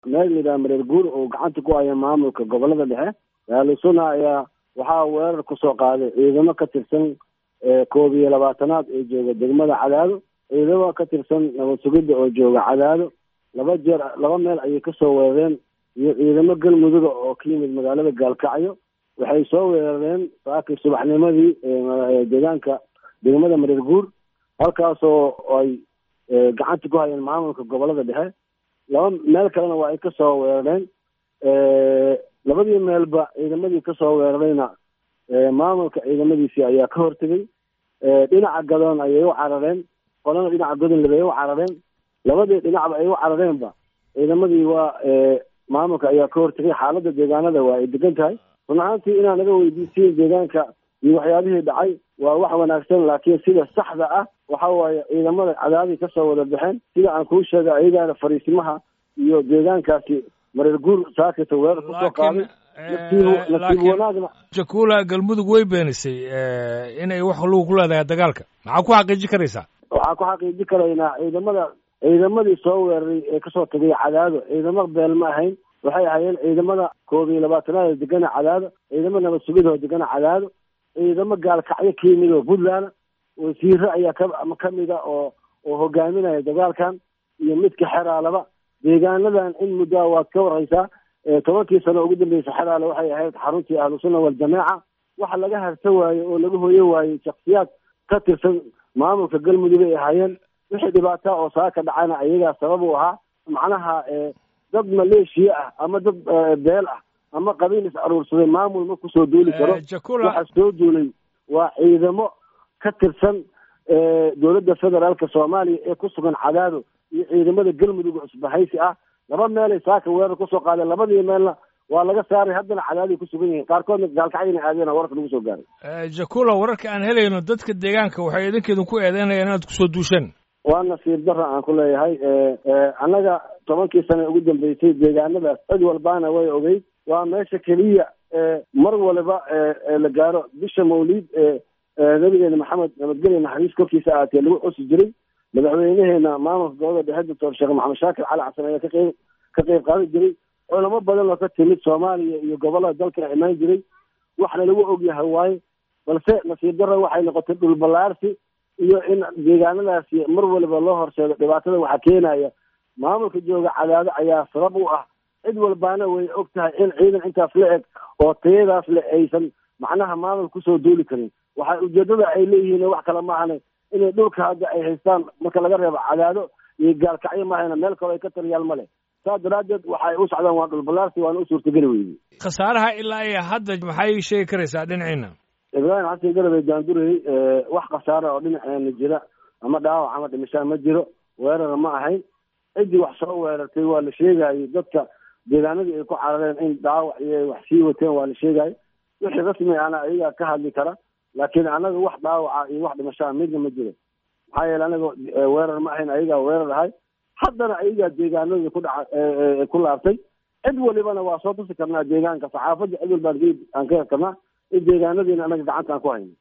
meel layidhaha mareer guur oo gacanta ku haya maamulka gobolada dhexe ahlusuna ayaa waxaa weerar kusoo qaaday ciidamo ka tirsan koob iyo labaatanaad ee jooga degmada cadaado ciidamo ka tirsan nabad sugidda oo jooga cadaado laba jeer laba meel ayay kasoo weerareen iyo ciidamo galmuduga oo ka yimid magaalada gaalkacyo waxay soo weerareen saakii subaxnimadii deegaanka degmada mareer guur halkaasoo ay gacanta ku hayeen maamulka gobolada dhexe laba meel kalena waa ay kasoo weerareen labadii meelba ciidamadii kasoo weerarayna maamulka ciidamadiisii ayaa ka hortegay dhinaca gadoon ayay u carareen qolana dhinaca godonleb ay u carareen labadii dhinacba ay u carareenba ciidamadii waa maamulka ayaa ka hortegay xaaladda deegaanada waa ay degan tahay run ahaantii inaan naga weydiisiin deegaanka iyo waxyaabihii dhacay waa wax wanaagsan laakiin sida saxda ah waxa waaye ciidamada cadaadii kasoo wada baxeen sida aan kuu sheegay ayagaana fariisimaha iyo deegaankaasi mareer guur saakita weerar kusoo qaaday nasiib wanaagna jakula galmudug way beenisay inay wax lugu ku leedahay dagaalka maxaa ku xaqiiji karaysaa waxaa ku xaqiiji karaynaa ciidamada ciidamadii soo weeraray ee kasoo tagay cadaado ciidamo beel ma ahayn waxay ahayeen ciidamada koob iyo labaatanaad oo degana cadaado ciidamo nabad sugid oo degana cadaado ciidamo gaalkacyo ka yimid oo puntland wasiire ayaa ka kamida oo oo hogaaminaya dagaalkan iyo midka xeraalaba deegaanadan in muddoa waad ka warhaysaa tobankii sano ugu dambeysa xeraale waxay ahayd xaruntii ahlusunna waljamaaca waxa laga harta waaye oo laga hoyo waayey shaksiyaad ka tirsan maamulka galmudug ay ahaayeen wixii dhibaata oo saaka dhacana ayagaa sabab u ahaa macnaha dad maleeshiya ah ama dad beel ah ama qabiil is aruursaday maamul ma kusoo duuli karo waxa soo duulay waa ciidamo ka tirsan dowladda federaalka soomaaliya ee ku sugan cadaado iyo ciidamada galmudug cusbahaysi ah laba meelay saaka weerar kusoo qaadeen labadii meelna waa laga saaray haddana cadaadiay ku sugan yihiin qaarkoodna gaalkacyana aadeen wararka lagu soo gaaray jakula wararka aan helayno dadka deegaanka waxay idinkeedun ku eedeynayaan inaad kusoo duusheen waa nasiib darra aan ku leeyahay annaga tobankii sane ugu dambeysay deegaanadaas cid walbaana way ogeyd waa meesha keliya mar waliba la gaaro bisha mawliid nabigeena maxamed nabadgelya naxariis korkiisa aatee lagu xusi jiray madaxweyneheena maamulka gobolada dhexe doctor sheekh maxamed shaakir cali xasan ayaa kaqeyb ka qeyb qaadan jiray culamo badan oo ka timid soomaaliya iyo gobolada dalka imaan jiray waxna lagu ogyahay waaye balse nasiib darra waxay noqotay dhul ballaarsi iyo in deegaanadaasi mar waliba loo horseedo dhibaatada waxaa keenaya maamulka jooga cadaado ayaa sabab u ah cid walbaana way og tahay in ciidan intaas la eg oo tayadaas le aysan macnaha maamul kusoo duuli karin waxa ujeedada ay leeyihiin wax kale maahane inay dhulka hadda ay haystaan marka laga reebo cadaado iyo gaalkacyo maahayna meel kaloo ay ka taliyaal ma leh saas daraaddeed waxay u socdaan waa dhul ballaarsi waana u suurtageli weyday khasaaraha ilaa iyo hadda maxay sheegi karaysaa dhinaciina ibraahim xasan garabey daandurey wax khasaara oo dhinaceena jira ama dhaawac ama dhimashaa ma jiro weerara ma ahayn ciddii wax soo weerartay waa la sheegayay dadka deegaanadii ay ku carareen in dhaawac iyo wax sii wateen waa la sheegayay wixii rasmi ana ayagaa ka hadli kara laakiin anaga wax dhaawaca iyo wax dhimashaa midna ma jiro maxaa yeele anaga weerar ma ahayn ayagaa weerar ahay haddana ayagaa deegaanadii ku dhaca ku laabtay cid walibana waa soo tusi karnaa deegaanka saxaafadda cid walbaan aan ka hel karnaa in deegaanadiina anaga gacanta aan ku hayno